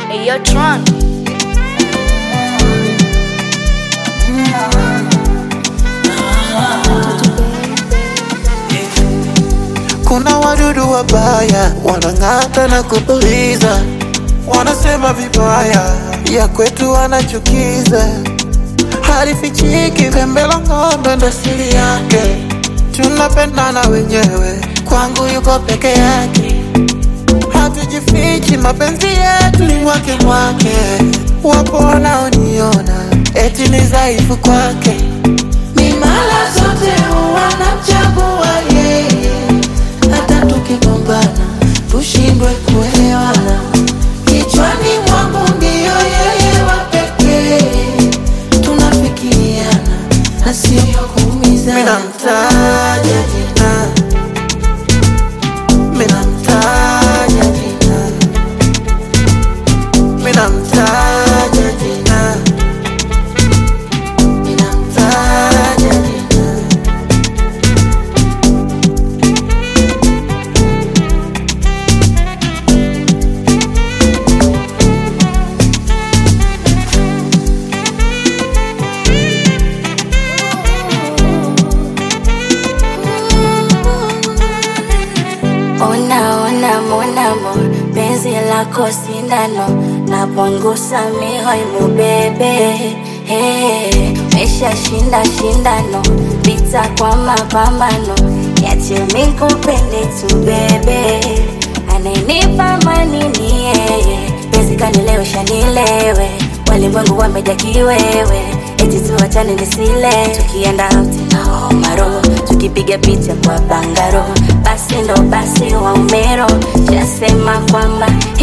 Hey, yo, Tron. Kuna wadudu wabaya wanang'ata na kupuliza, wanasema vibaya ya kwetu wanachukiza, halifichiki pembe la ng'ombe ndo siri yake. Tunapendana wenyewe, kwangu yuko peke yake, hatujifichi, mapenzi yetu ni mwake mwake. Wapo wanaoniona eti ni dhaifu kwake, mimala zote wanamchagua yeye hata tukigombana tushindwe kuelewana. Kichwani mwangu ndiyo yeye wa pekee, tunafikiriana na sio kuumizana. Minamtaja jina, minamtaja jina, minamtaja jina, minamtaja jina. Ona ona monamo penzi lako sindano napunguza mihoi mubebe hey, mesha shinda shindano vita kwa mapambano yache mikupende tu bebe ananipa amani ni yeye penzi kanilewesha nilewe walimwengu wameja kiwewe eti tuachane nisile tukienda out na homaro tukipiga picha kwa bangaro basi ndo basi wa umero shasema kwamba